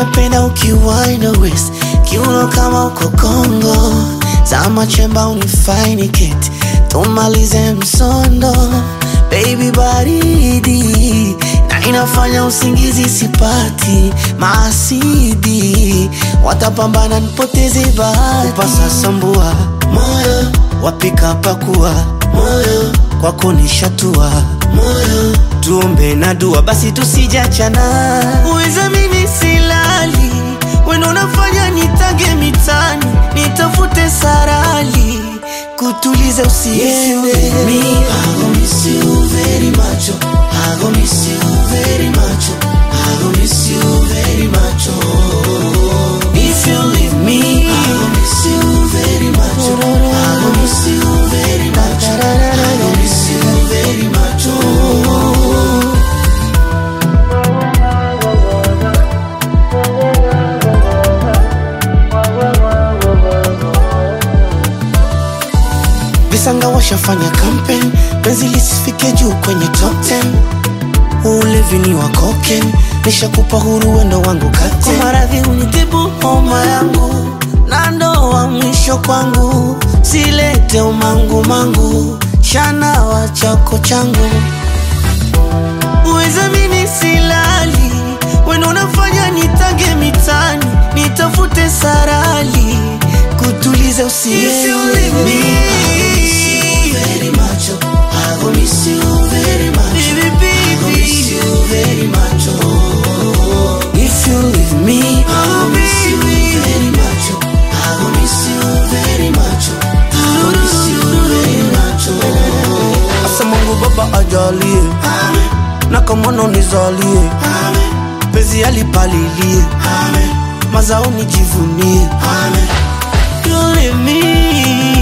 napenda ukiwaina west kiuno kama uko Kongo, zama chemba unifaini keti, tumalize msondo baby, baridi na inafanya usingizi sipati, maasidi watapambana nipoteze bahati, upasa sambua moyo wapika pakua moyo kwako nishatua moyo tuombe na dua basi tusijachana uweza mimi silali wendo unafanya nitage mitani nitafute sarali kutuliza usiende Me, I gon' miss you very much. oh. I gon' miss you very much. oh. I gon' miss you very much. Oh. if you leave me I gon' miss you very much. oh. I gon' miss you very much. oh. I gon' miss you very much. Oh. visanga washafanya campaign penzi lisifike juu kwenye top 10 ulevi ni wa koken nishakupa huru wendo wangu kate kwa maradhi unitibu homa yangu na ndoa mwisho kwangu silete umangu mangu shana wa chako changu uweza mimi silali wendo unafanya nitage mitani nitafute sarali kutuliza usiende Very much. oh. I gon' miss you very much. Baby, I gon' miss baby. you very much. Oh. If you leave me, I gon' miss you very much. oh. I gon' miss you very much. oh. I gon' miss you very much. Oh. asa Mungu Baba ajalie Amen. na kamono nizalie, Amen. penzi alipalilie, Amen. mazao nijivunie. Amen. You leave me